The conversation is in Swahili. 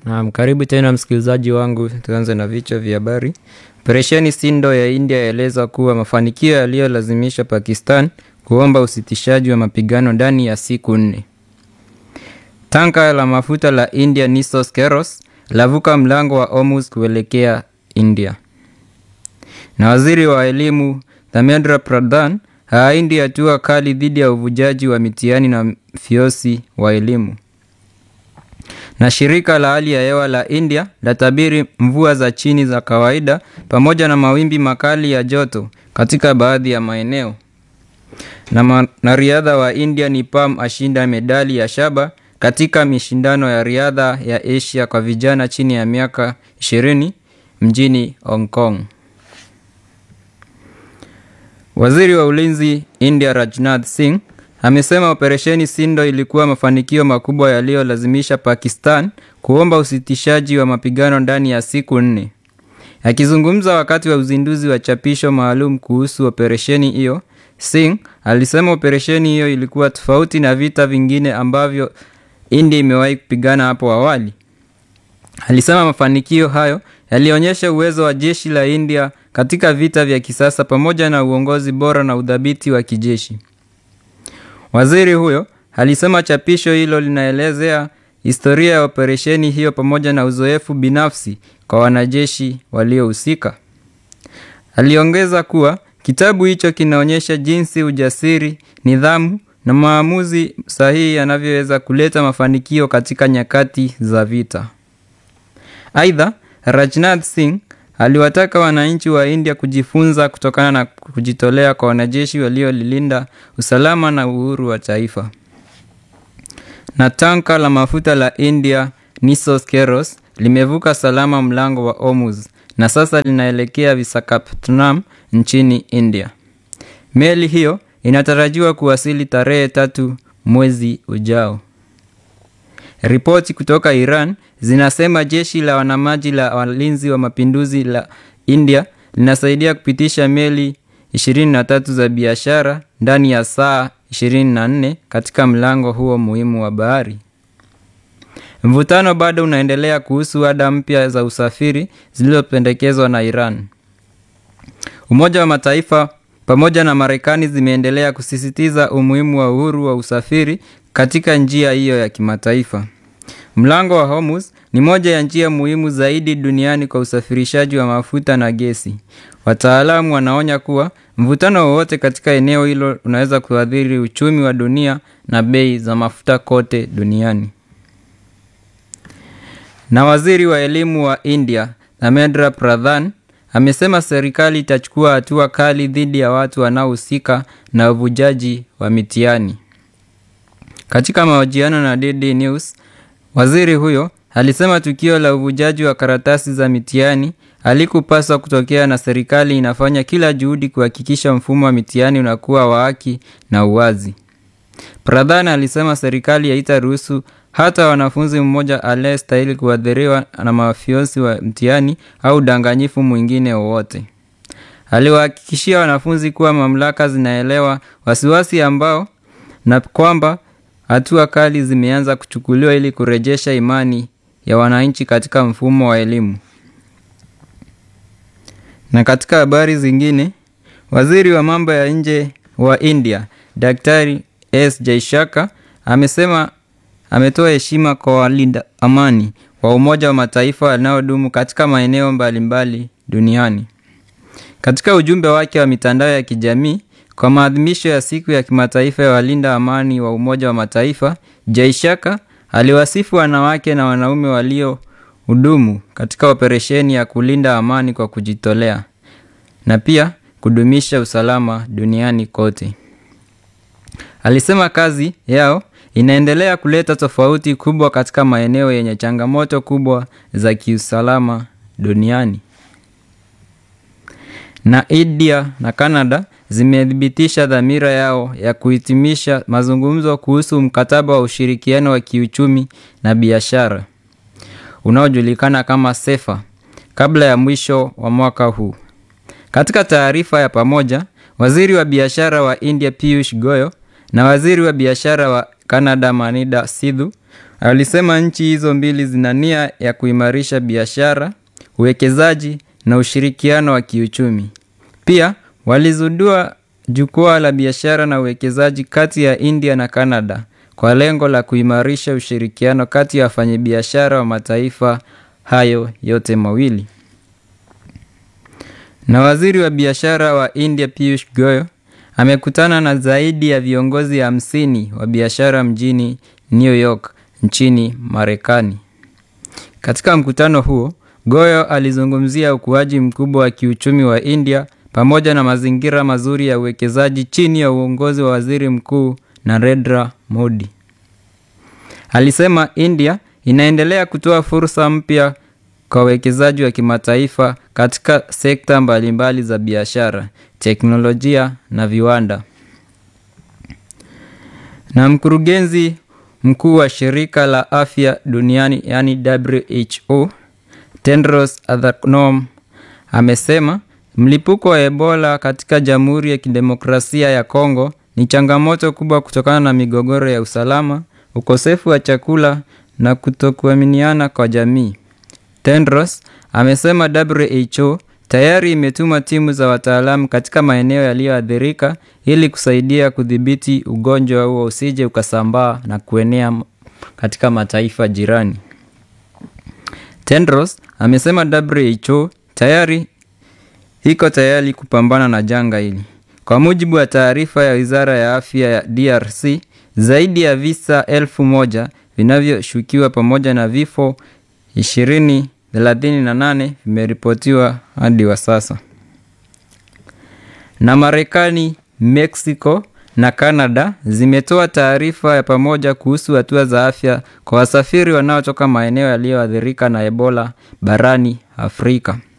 Naam, karibu tena msikilizaji wangu, tuanze na vichwa vya habari. Operesheni Sindo ya India yaeleza kuwa mafanikio yaliyolazimisha Pakistan kuomba usitishaji wa mapigano ndani ya siku nne. Tanka la mafuta la India Nissos Keros lavuka mlango wa Hormuz kuelekea India. Na waziri wa elimu Dharmendra Pradhan haindi hatua kali dhidi ya uvujaji wa mitihani na fiosi wa elimu. Na shirika la hali ya hewa la India latabiri mvua za chini za kawaida pamoja na mawimbi makali ya joto katika baadhi ya maeneo. Na mwanariadha wa India Nipam ashinda medali ya shaba katika mishindano ya riadha ya Asia kwa vijana chini ya miaka 20 mjini Hong Kong. Waziri wa ulinzi India Rajnath Singh amesema operesheni Sindo ilikuwa mafanikio makubwa yaliyolazimisha Pakistan kuomba usitishaji wa mapigano ndani ya siku nne. Akizungumza wakati wa uzinduzi wa chapisho maalum kuhusu operesheni hiyo, Singh alisema operesheni hiyo ilikuwa tofauti na vita vingine ambavyo India imewahi kupigana hapo awali. Alisema mafanikio hayo yalionyesha uwezo wa jeshi la India katika vita vya kisasa pamoja na uongozi bora na udhabiti wa kijeshi. Waziri huyo alisema chapisho hilo linaelezea historia ya operesheni hiyo pamoja na uzoefu binafsi kwa wanajeshi waliohusika. Aliongeza kuwa kitabu hicho kinaonyesha jinsi ujasiri, nidhamu na maamuzi sahihi yanavyoweza kuleta mafanikio katika nyakati za vita. Aidha, Rajnath Singh aliwataka wananchi wa India kujifunza kutokana na kujitolea kwa wanajeshi waliolilinda usalama na uhuru wa taifa. Na tanka la mafuta la India Nissos Keros limevuka salama mlango wa Hormuz na sasa linaelekea Visakhapatnam nchini India. Meli hiyo inatarajiwa kuwasili tarehe tatu mwezi ujao. Ripoti kutoka Iran zinasema jeshi la wanamaji la walinzi wa mapinduzi la India linasaidia kupitisha meli 23 za biashara ndani ya saa 24 katika mlango huo muhimu wa bahari. Mvutano bado unaendelea kuhusu ada mpya za usafiri zilizopendekezwa na Iran. Umoja wa Mataifa pamoja na Marekani zimeendelea kusisitiza umuhimu wa uhuru wa usafiri katika njia hiyo ya kimataifa. Mlango wa Hormuz ni moja ya njia muhimu zaidi duniani kwa usafirishaji wa mafuta na gesi. Wataalamu wanaonya kuwa mvutano wowote katika eneo hilo unaweza kuathiri uchumi wa dunia na bei za mafuta kote duniani. Na waziri wa elimu wa India Dharmendra Pradhan amesema serikali itachukua hatua kali dhidi ya watu wanaohusika na uvujaji wa mitihani. Katika mahojiano na DD News, waziri huyo alisema tukio la uvujaji wa karatasi za mitihani halikupaswa kutokea na serikali inafanya kila juhudi kuhakikisha mfumo wa mitihani unakuwa wa haki na uwazi. Pradhan alisema serikali haitaruhusu hata wanafunzi mmoja aliyestahili kuathiriwa na mafiosi wa mtihani au udanganyifu mwingine wowote. Aliwahakikishia wanafunzi kuwa mamlaka zinaelewa wasiwasi ambao na kwamba hatua kali zimeanza kuchukuliwa ili kurejesha imani ya wananchi katika mfumo wa elimu. Na katika habari zingine, waziri wa mambo ya nje wa India Daktari S Jaishaka amesema ametoa heshima kwa walinda amani wa Umoja wa Mataifa wanaodumu katika maeneo mbalimbali duniani. Katika ujumbe wake wa mitandao ya kijamii kwa maadhimisho ya siku ya kimataifa ya walinda amani wa Umoja wa Mataifa, Jaishaka aliwasifu wanawake na wanaume waliohudumu katika operesheni ya kulinda amani kwa kujitolea na pia kudumisha usalama duniani kote. Alisema kazi yao inaendelea kuleta tofauti kubwa katika maeneo yenye changamoto kubwa za kiusalama duniani. Na India na Canada zimethibitisha dhamira yao ya kuhitimisha mazungumzo kuhusu mkataba wa ushirikiano wa kiuchumi na biashara unaojulikana kama SEFA kabla ya mwisho wa mwaka huu. Katika taarifa ya pamoja, waziri wa biashara wa India Piyush Goyal na waziri wa biashara wa Canada Manida Sidhu Alisema nchi hizo mbili zina nia ya kuimarisha biashara, uwekezaji na ushirikiano wa kiuchumi. Pia walizindua jukwaa la biashara na uwekezaji kati ya India na Canada kwa lengo la kuimarisha ushirikiano kati ya wafanyabiashara wa mataifa hayo yote mawili. Na waziri wa biashara wa India Piyush Goyal amekutana na zaidi ya viongozi hamsini wa biashara mjini New York nchini Marekani. Katika mkutano huo, Goyal alizungumzia ukuaji mkubwa wa kiuchumi wa India pamoja na mazingira mazuri ya uwekezaji chini ya uongozi wa Waziri Mkuu Narendra Modi. Alisema India inaendelea kutoa fursa mpya kwa wawekezaji wa kimataifa katika sekta mbalimbali za biashara, teknolojia na viwanda. Na mkurugenzi mkuu wa shirika la afya duniani yani WHO Tedros Adhanom amesema mlipuko wa Ebola katika Jamhuri ya Kidemokrasia ya Kongo ni changamoto kubwa kutokana na migogoro ya usalama, ukosefu wa chakula na kutokuaminiana kwa jamii. Tedros amesema WHO tayari imetuma timu za wataalamu katika maeneo yaliyoathirika ili kusaidia kudhibiti ugonjwa huo usije ukasambaa na kuenea katika mataifa jirani. Tedros amesema WHO tayari iko tayari kupambana na janga hili. Kwa mujibu wa taarifa ya Wizara ya Afya ya DRC, zaidi ya visa elfu moja vinavyoshukiwa pamoja na vifo ishirini thelathini na nane vimeripotiwa hadi wa sasa. Na Marekani, Mexico na Canada zimetoa taarifa ya pamoja kuhusu hatua za afya kwa wasafiri wanaotoka maeneo yaliyoathirika na Ebola barani Afrika.